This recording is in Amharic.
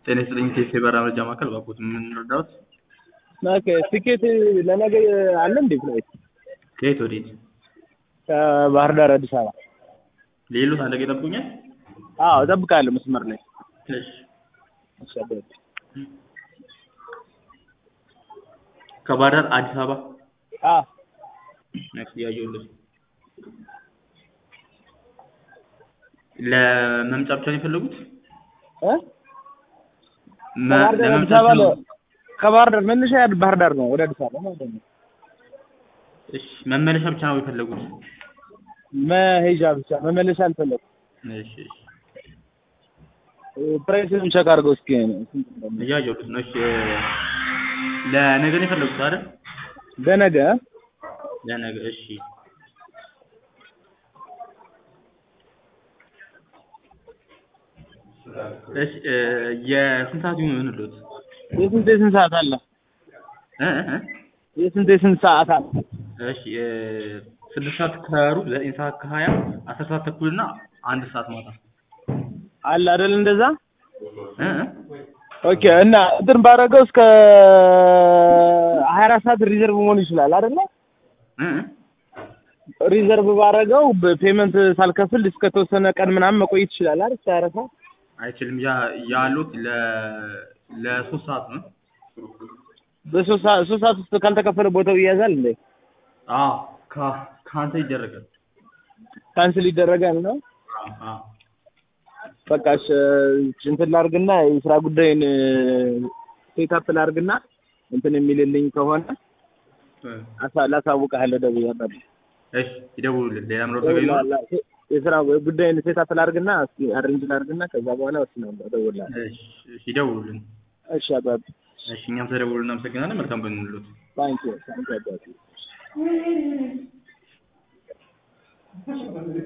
ጤና ይስጥልኝ ቴሌ በራ መረጃ ማዕከል ባኮት የምንረዳዎት? ኦኬ ትኬት ለነገ አለ እንዴ ፍላይት? ከየት ወዴት? ከባህር ዳር አዲስ አበባ። ሌሎት አለቀ ይጠብቁኛል? አዎ እጠብቃለሁ መስመር ላይ። እሺ እሺ አባቴ። ከባህር ዳር አዲስ አበባ አዎ ነክስ ያየሁልህ ለመምጫ ብቻ ነው የፈለጉት? እ መ- ከባህር ዳር አዲስ ለመምጣት አበባ ነው? ለ- ከባህር ዳር መነሻ ባህር ዳር ነው ወደ አዲስ አበባ ማለት ነው። እሺ መመለሻ ብቻ ነው የፈለጉት? መሄጃ ብቻ መመለሻ አልፈለኩም። እሺ እሺ ፕራይስን ቼክ አድርገው እስኪ ስንት እንደሆነ። እያየሁት ነው። እሺ ለነገ ነው የፈለጉት አይደል? በነገ ለነገ እሺ እሺ እ የስንት ሰዓት ይሆንልዎት? የስንት የስንት ሰዓት አለ? እ እ እ የስንት የስንት ሰዓት አለ? እሺ እ ስድስት ሰዓት ከሩብ ዘጠኝ ሰዓት ከሀያ አስር ሰዓት ተኩል እና አንድ ሰዓት ማታ አለ አይደል እንደዛ? እ እ ኦኬ እና እንትን ባደረገው እስከ ሀያ አራት ሰዓት ሪዘርቭ መሆን ይችላል አይደለ? እ እ ሪዘርቭ ባደረገው በፔመንት ሳልከፍል እስከ ተወሰነ ቀን ምናምን መቆየት ይችላል አይደል? እስከ ሀያ አራት ሰዓት አይችልም። ያ ያሉት ለ ለሶስት ሰዓት ነው። በሶስት ሰዓት ሶስት ሰዓት ውስጥ ካልተከፈለ ቦታው ይያዛል እንዴ? አዎ ካ ካንተ ይደረጋል። ካንስል ይደረጋል ነው? አዎ በቃ እሺ እንትን ላድርግና የስራ ጉዳይን ሴታፕ ላድርግና እንትን የሚልልኝ ከሆነ እ አሳ- ላሳውቅሃለሁ ደውዬ እሺ ይደውሉልን። ሌላ ምሮት ነገር ይኖራል? የስራ ጉዳይን ሴታፕ ላድርግና እስኪ አሬንጅ ላድርግና ከዛ በኋላ ወስናለሁ እደውልልሃለሁ። እሺ እሺ ይደውሉልን። እሺ አባቢ እሺ እኛም ስለደወሉ እናመሰግናለን። መልካም ቀን ይሁንልዎት። ታንኪዩ ታንኪዩ አባቢ